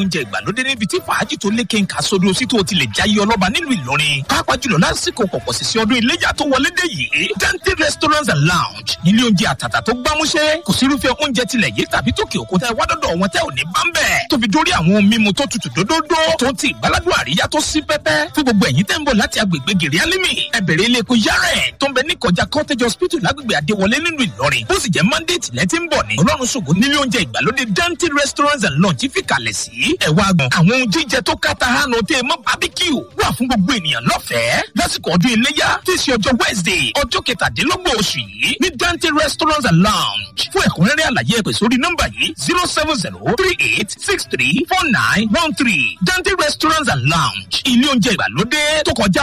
oúnjẹ ìgbàlódé níbi tí fàájì tó lékè ń kà sódò sí tó ti lè jáyé ọlọ́ba nílùú ìlọrin pàápàá jùlọ lásìkò pọ̀pọ̀ sísẹ ọdún iléyà tó wọlé dé yìí dante restaurants and lounge nílé oúnjẹ àtàtà tó gbámúṣé kò sí irúfẹ́ oúnjẹ tilẹ̀ yìí tàbí tókè òkúta ẹ̀ wádọ́dọ̀ wọn tẹ́ ò ní bá ń bẹ̀ tó fi dórí àwọn ohun mímu tó tutù dódódó tó ti ìgbàládùn àríyá tó sí pẹ́pẹ́ fún gbogbo ẹ̀yin tẹ́ ń bọ̀ láti agbègbè gèrè alimi ẹ bẹ̀rẹ̀ ilé epo yára ẹ̀ tó ń bẹ ní kọjá cottage hospital lágbègbè adéwọlé nínú ìlọrin bó sì jẹ́ monday tìlẹ̀ tí ń bọ̀ ní ọlọ́run ṣògo nílé oúnjẹ ìgbàlódé dante restaurants and lounge fi kalẹ̀ sí ẹ̀wà àgbọ̀n àwọn ohun jíjẹ tó káta hànú tẹ́ mọ́ barbecue wà fún gbogbo ènìyàn lọ́fẹ̀ẹ́ lásìkò ọdún iléyà tí í ṣe ọjọ́ wednesday ọjọ́ kẹtàdínlọ́gbọ̀n oṣù yìí ní dante restaurants and lounge fún ẹ̀kúnrẹ́rẹ́ àlàyé ẹ̀pẹ̀ sórí nọ́mbà yìí zero seven zero three eight six three four nine one three dante restaurants and lounge ilé oúnjẹ ìgbàlódé tó kọjá